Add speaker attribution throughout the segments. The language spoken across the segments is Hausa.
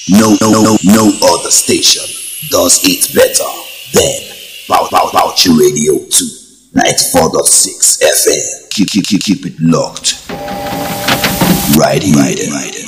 Speaker 1: No, no, no, no other station does it better than Bow Bow Bouchi Radio 2, 94.6 FM. Keep, keep, keep, keep it locked. Right here. Right here. Right here.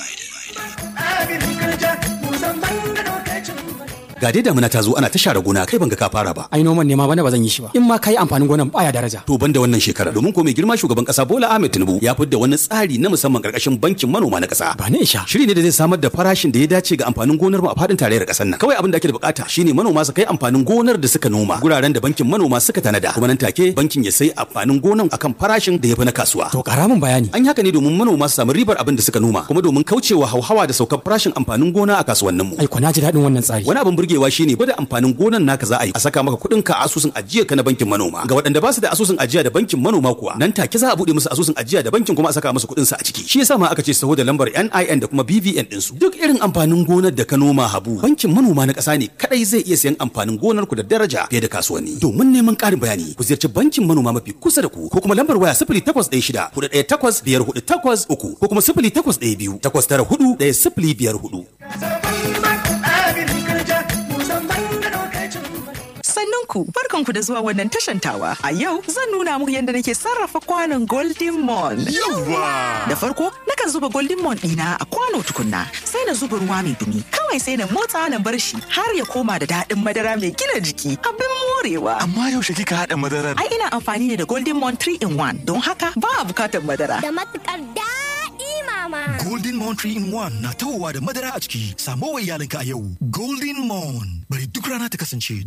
Speaker 2: ga dai damuna ta zo ana ta share gona kai ban ga ka fara ba
Speaker 3: ai noman ne ma bana ba zan yi shi ba in ma kai amfanin gonan baya daraja
Speaker 2: to ban da wannan shekara domin ko mai girma shugaban kasa Bola Ahmed Tinubu ya fidda wani tsari na musamman karkashin bankin manoma na kasa
Speaker 3: ba ne isha
Speaker 2: shiri ne da zai samar da farashin da ya dace ga amfanin gonar mu a fadin tarayyar kasar nan kawai abin da ake da bukata shine manoma su kai amfanin gonar da suka noma guraren da bankin manoma suka tanada kuma nan take bankin ya sai amfanin gonan akan farashin da ya fi na kasuwa
Speaker 3: to karamin bayani
Speaker 2: an yi haka ne domin manoma su samu ribar abin da suka noma kuma domin kaucewa hauhawa da saukar farashin amfanin gona a kasuwannin mu
Speaker 3: ai ko na ji daɗin wannan tsari
Speaker 2: wani abin burgewa shine gwada amfanin gonan naka za a yi a saka maka kuɗin ka a asusun ajiya ka na bankin manoma ga waɗanda ba su da asusun ajiya da bankin manoma kuwa nan take za a buɗe musu asusun ajiya da bankin kuma a saka musu kuɗin su a ciki shi yasa ma aka ce saho da lambar NIN da kuma BVN din su duk irin amfanin gonar da ka noma habu bankin manoma na ƙasa ne kadai zai iya sayan amfanin gonar ku da daraja fiye da kasuwanni domin neman ƙarin bayani ku ziyarci bankin manoma mafi kusa da ku ko kuma lambar waya 0816 418 5483 ko kuma 0812 894 1054
Speaker 4: Sannunku, barkanku da zuwa wannan tashantawa. A yau zan nuna muku yadda nake sarrafa kwanon Golden Mon. Da farko, nakan zuba Golden Mon ɗina a kwano tukunna, sai na zuba ruwa mai dumi. Kawai sai na motsa na bar shi har ya koma da daɗin madara mai gina jiki. Abin morewa.
Speaker 5: Amma yaushe kika haɗa madarar?
Speaker 4: Ai ina amfani ne da Golden Mon 3 in 1 don haka ba a bukatar madara.
Speaker 6: Da matukar daɗi mama.
Speaker 5: Golden Mon 3 in 1 na tawowa da madara a ciki. Samo wa iyalinka a yau. Golden Mon. Bari duk rana ta kasance